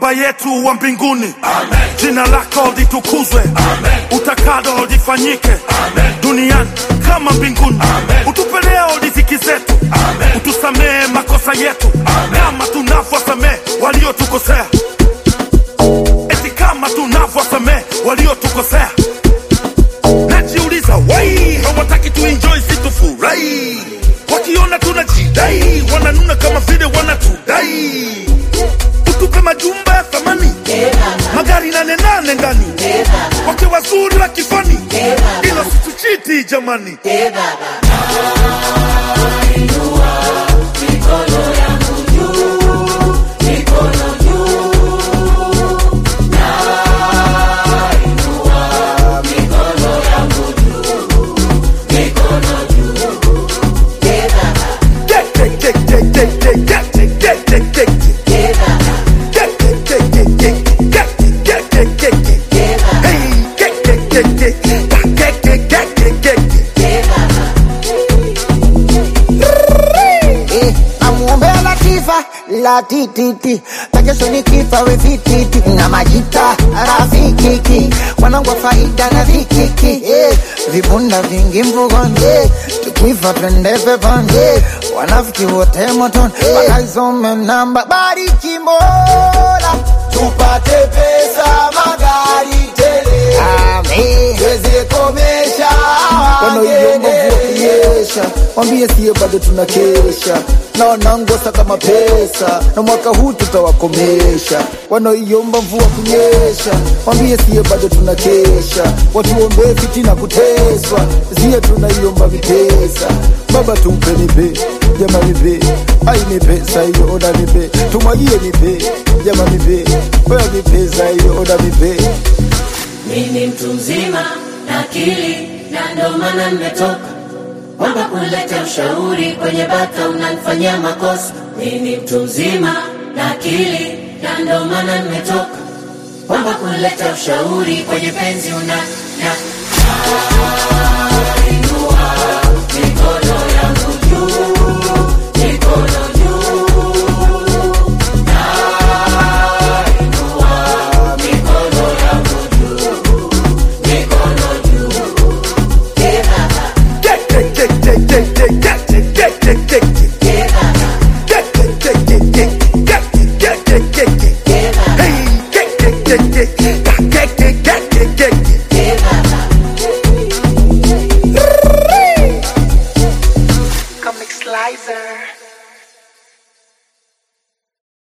Baba yetu wa mbinguni, jina lako litukuzwe, utakalo lifanyike duniani kama mbinguni. Utupe leo riziki zetu, utusamehe makosa yetu kama tunavyosamehe waliotukosea, eti kama tunavyosamehe waliotukosea. Najiuliza wai hawataki tuenjoy situfurahi, wakiona tunajidai wananuna kama vile wanatudai. Utupe majumba ya thamani, magari nane nane ndani, wake wazuri wa kifani, ila situchiti jamani. Get, get, get, get, get, get, get, get, get, get, get. Get, get, get, get, get, get, get, get, get, get. Hey, get, get, get, get, get, get, get, get, get, get. Eh, namuombea Latifa la tititi takesho ni kifa we vititi na majita rafikiki wanangu wa faida na vikiki eh, vibunda vingi mvugoni eh, tukifa twende peponi eh, wanafiki wote motoni wakaisome namba bariki Mola tupate pesa magari tele amen tuweze komesha wanaoiomba wageni. mvua kunyesha, wambie siye bado tunakesha na wanangosa kama pesa, na mwaka huu tutawakomesha. Wanaoiomba mvua kunyesha, wambie siye bado tunakesha, watuombee fitina kuteswa, siye tunaiomba vipesa. Baba tumpe nipe, jama nipe, ai nipe saiyo, oda nipe, tumwagie nipe, jama nipe, oya nipe saiyo, oda nipe Mimi mtu mzima na akili na ndo maana nimetoka kwamba kuleta ushauri kwenye bata unanifanyia makosa. Mimi mtu mzima na akili na ndo maana nimetoka kwamba kuleta ushauri kwenye penzi una na Inua mikono yangu juu, mikono juu. Nainua mikono yangu juu, mikono juu. Eh, baba, Get, get, get, get, get, get, get, get, get, get, get. eh, baba, Get, get, get, get, get, get, get, get, get. eh, baba, Hey, get, get, get, get, get, get, get, get, get, get. eh, baba. Comic Slicer.